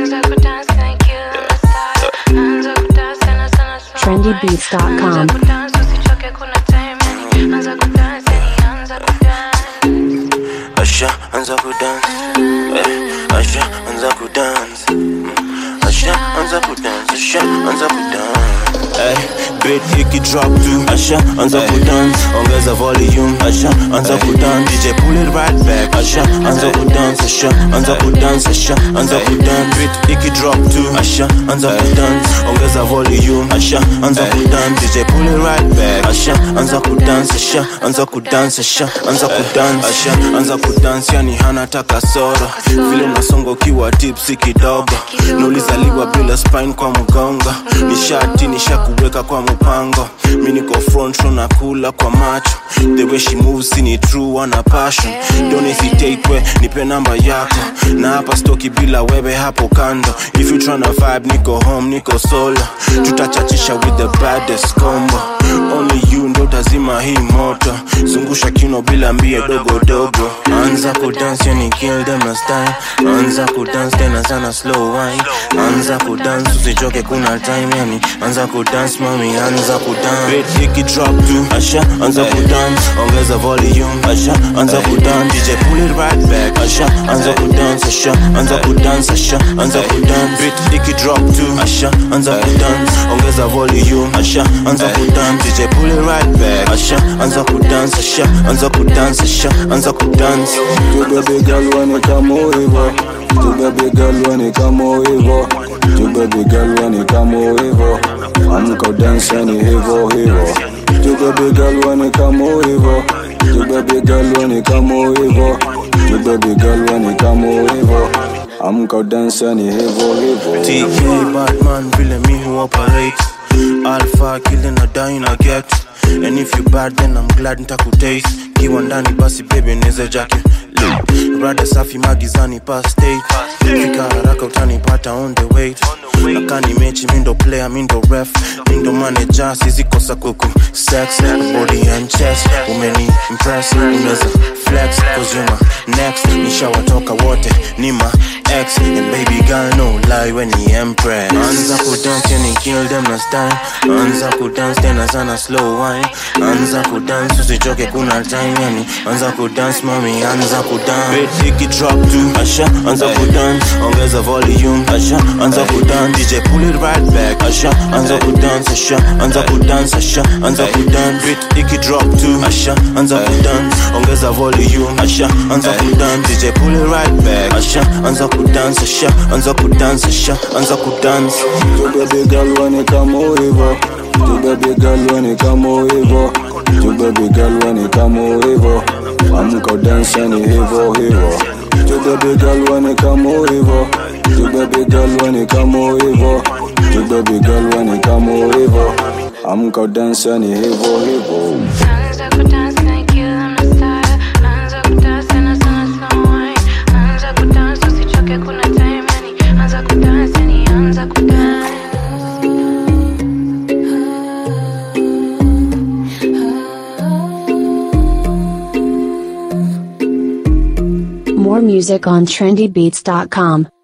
trendybeats.com. Asha anza kudance eh, Asha anza kudance Asha anza kudance Asha anza kudance eh, beat ikidrop tu Asha anza kudance ongeza volume Asha anza kudance DJ pull it right back Asha anza kudance Asha anza kudance Asha anza kudance beat ikidrop tu Asha anza kudance ongeza volume Asha anza kudance DJ pull it right back Asha anza kudance Asha anza kudance Asha anza kudance Asha anza kudance yani hana taka soro vile unasonga ukiwa tipsi kidogo nulizaliwa bila spine kwa mgongo nishati nishakuweka kwa mpango mi niko front row na kula kwa macho the way she moves ni true ana passion don't hesitate we nipe namba yako na hapa stoki bila wewe hapo kando if you tryna vibe niko home niko solo tutachachisha with the baddest combo only you ndo tazima hii moto zungusha kino bila mbie dogo dogo anza kudance yani kill them na style anza kudance tena sana slow wine anza kudance usichoke kuna time yani anza kudance mami anza kudance beat ikidrop tu asha anza kudance ongeza volume asha anza kudance DJ pull it right back asha anza kudance asha anza kudance asha anza kudance beat ikidrop tu asha anza kudance ongeza volume asha anza kudance DJ pull it right back asha anza kudance asha anza kudance asha anza kudance Tu baby girl when it come over Tu baby girl when it come over Tu baby girl when it come over Amka dance yani hivyo hivyo Tu baby girl when it come over Tu baby girl when it come over Tu baby girl when it come over Amka dance yani hivyo hivyo TK Batman vile mi hu operate Alpha kile na die na get And if you bad then I'm glad nitakutaste Kiwa ndani basi baby neze jake Rada safi magizani past state Fika haraka utanipata on the wait Nakani mechi mindo player mindo ref Mindo manager sizikosa kuku Sex, body and chest Umeni impress, unaweza flex Cause you're my next Nishawatoka wote ni ma ex And baby girl no lie when he empress Anza kudance yani kill them na style Anza kudance tena sana slow wine Anza kudance usichoke kuna time yani Anza kudance mami anza kudance Beat ikidrop tu Asha anza kudance ongeza volume Asha anza kudance DJ pull it right back Asha anza kudance Asha anza kudance Asha anza kudance Beat ikidrop tu Asha anza kudance ongeza volume Asha anza kudance DJ pull it right back Asha anza kudance Asha anza kudance Asha anza kudance Tu baby girl when it come over Tu baby girl when it come over Tu baby girl when it come over Amka dance yani hivyo hivyo Tu baby girl when it come over Tu baby girl when it come over Tu baby girl when it come over Amka dance yani hivyo hivyo Anza kudance na kill them na style Anza kudance tena sana slow wine Anza kudance usichoke kuna time yani Anza kudance yani anza kudance More music on trendybeats.com.